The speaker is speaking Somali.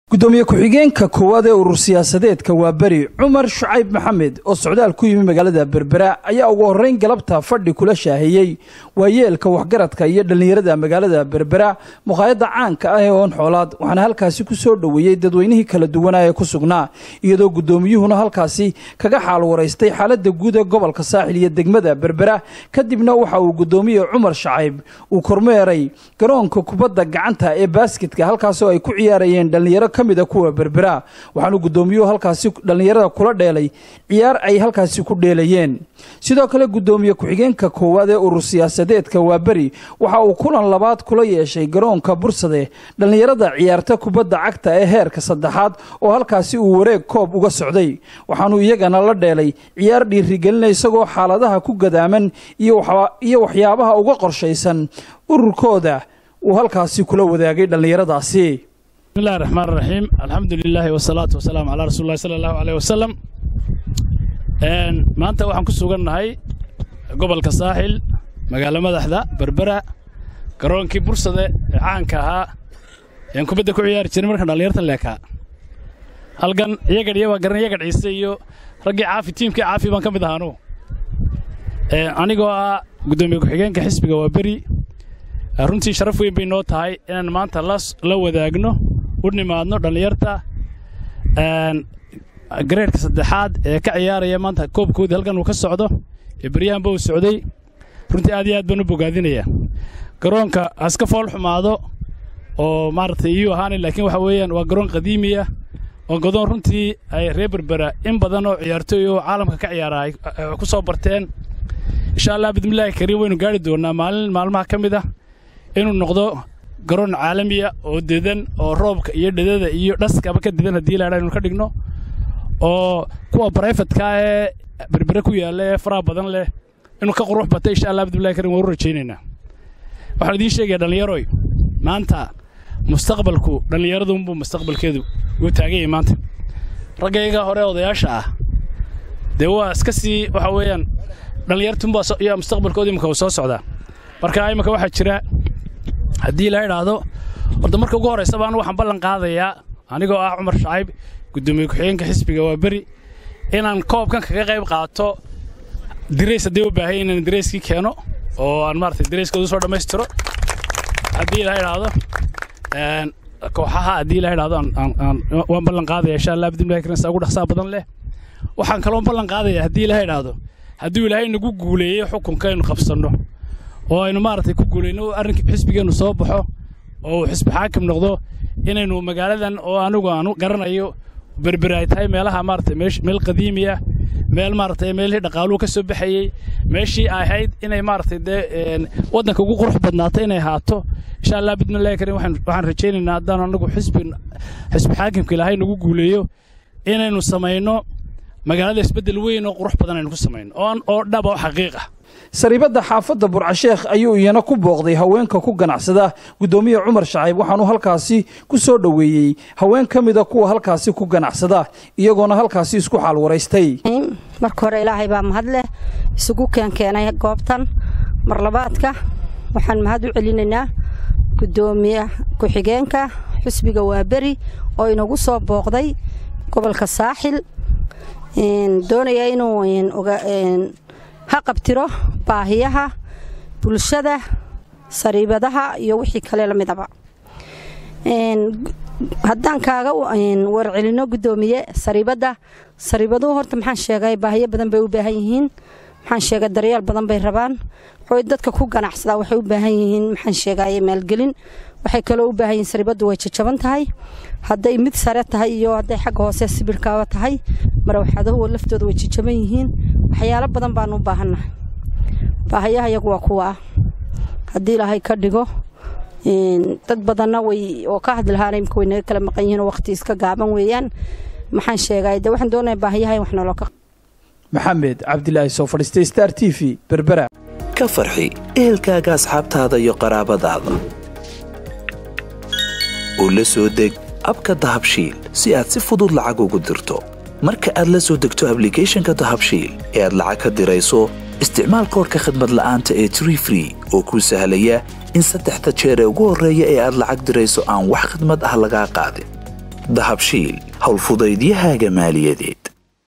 gudoomiye ku-xigeenka koowaad ee urur siyaasadeedka waa beri cumar shucayb maxamed oo socdaal ku yimi magaalada berbera ayaa ugu horreyn galabta fadhi kula shaahiyey waayeelka waxgaradka iyo dhallinyarada magaalada berbera muqaayadda caanka ah ee oon xoolaad waxaana halkaasi ku soo dhoweeyey dadweynihii kala duwanaa ee ku sugnaa iyadoo gudoomiyuhuna halkaasi kaga xaal waraystay xaaladda guud ee gobolka saaxil iyo degmada berbera kadibna waxa uu gudoomiye cumar shacayb uu kormeeray garoonka kubadda gacanta ee baasketka halkaasoo ay ku ciyaarayeen dhallinyaro kamida kuwa berbera waxaanu gudoomiyuhu halkaasi dhallinyarada kula dheelay ciyaar ay halkaasi ku dheelayeen sidoo kale gudoomiye ku-xigeenka koowaad ee urur siyaasadeedka waa beri waxa uu kulan labaad kula yeeshay garoonka bursade dhallinyarada ciyaarta kubadda cagta ee heerka saddexaad oo halkaasi uu wareeg koob uga socday waxaanu iyagana la dheelay ciyaar dhiirigelina isagoo xaaladaha ku gadaaman iyo waxyaabaha uga qorshaysan ururkooda uu halkaasi kula wadaagay dhallinyaradaasi bismillahi raxmaan raxiim alxamdu lilaahi wasalaatu wasalaamu calaa rasuuli llahi sala allahu aleyh wasalam maanta waxaan ku sugannahay gobolka saaxil magaalo madaxda berbera garoonkii bursade ee caanka ahaa ean kubadda ku ciyaari jiray markaan dhallinyartan leekaa halkan iyagadh iyo waa garan iyagadh ciise iyo raggii caafi tiimkii caafi baan ka mid ahaanu anigoo ah guddoomiye ku-xigeenka xisbiga waa beri runtii sharaf weyn bay noo tahay inaan maanta la wadaagno u nimaadno dhallinyarta gareerhka saddexaad ee ka ciyaaraya maanta koobkoodii halkan uu ka socdo ee beryahanba uu socday runtii aad iyo aad baan u bogaadinayaa garoonka haska fool xumaado oo maaragtay iyuu ahaanay laakiin waxa weeyaan waa garoon qadiimiya oo gadoon runtii ay reer berbera in badan oo ciyaartooy oo caalamka ka ciyaara ay ku soo barteen insha allah bidmillaahi kariim waynu gaari doonnaa maalin maalmaha ka mid ah inuu noqdo garoon caalamiya oo dedan oo roobka iyo dhedada iyo dhaskaba ka dedan haddii laadha inu ka dhigno oo kuwa barayfatka ee berbere ku yaalla ee faraha badan leh inuu ka qurux bata insha allah bidmillahi karim waan u rajaynaynaa waxaan idiin sheegaya dhallinyaroy maanta mustaqbalku dhallinyaradunbuu mustaqbalkeedu uu taagan yahay maanta raggayga hore odayaasha ah dee waa iska sii waxa weeyaan dhallinyartunbaa yaa mustaqbalkooda imika uu soo socdaa marka imika waxaa jira haddii la idhaahdo horta marka ugu horraysa baan waxaan ballan qaadayaa anigoo ah cumar shacayb guddoomiye ku-xigeenka xisbiga waa beri inaan koobkan kaga qayb qaato dirays haddii u baahay inaan dirayskii keeno oo aan maaragtay dirayskooda soo dhammaystiro haddii la idhaahdo kooxaha haddii la idhaahdo waan ballan qaadaya insha allah bidmillahi karim saa ugu dhaqsaa badan leh waxaan kaloo ballan qaadaya haddii la idhaahdo hadduu ilaahay nagu guuleeyo xukunka aynu qabsanno oo aynu maaragtay ku guulayno arrinka xisbigeennu soo baxo oo uu xisbi xaakim noqdo inaynu magaaladan oo anigu aanu garanayo berberi ay tahay meelaha maaragtay meel qadiimiya meel maaragtay meelihii dhaqaaluhu ka soo baxayey meeshii ay ahayd inay maaragtay dee waddanka ugu qurux badnaato inay ahaato insha allah bidmillahi karim waxaan rajaynaynaa haddaan anagu xisbi xisbi xaakimka ilaahay nagu guuleeyo inaynu samayno magaalada isbeddel weyn oo qurux badan aynu ku samayno oo dhaba oo xaqiiq ah sariibadda xaafadda burcasheekh ayuu iyana ku booqday haweenka ku ganacsada guddoomiye cumar shacayb waxaanu halkaasi ku soo dhoweeyey haween ka mida kuwa halkaasi ku ganacsada iyagoona halkaasi isku xaal waraystay marka hore ilaahay baa mahad leh isugu keenkeenay goobtan marlabaadka waxaan mahad u celinaynaa guddoomiye ku-xigeenka xusbiga waaberi oo inagu soo booqday gobolka saaxil doonaya inuu ha qabtiro baahiyaha bulshada sariibadaha iyo wixii kale la midaba haddaan kaaga warcelino guddoomiye sariibadda sariibaduhu horta maxaan sheegay baahiyo badan bay u baahan yihiin maxaan sheegay daryeel badan bay rabaan waxay dadka ku ganacsadaa waxay u baahan yihiin maxaan sheegaye maalgelin waxay kaloo u baahan yihiin sariibaddu way jajaban tahay hadday mid sare tahay iyo hadday xagga hoose sibirhkaaba tahay marawxadahu laftooda way jajaban yihiin waxyaalo badan baanu u baahannahay baahayaha iyagu waa kuwa ah haddii ilaahay ka dhigo dad badanna way oo ka hadli lahaana imika way naga kala maqan yihiin oo waqti iska gaaban weeyaan maxaan sheegay dee waxaan doonaya baahiyaha in wax noloo ka maxamed cabdilaahi soo fadhiistay star t v berbera ka farxi ehelkaaga asxaabtaada iyo qaraabadaada oo la soo deg abka dahabshiil si aad si fudud lacag ugu dirto marka aad la soo degto ablicathonka dahabshiil ee aad lacag ka dirayso isticmaal koorka khadmad la'aanta ee tree free oo kuu sahlaya in saddexda jeer ee ugu horreeya ee aad lacag dirayso aan wax khadmad ah lagaa qaadin dahabshiil howlfudaydiyahaaga maaliyadeed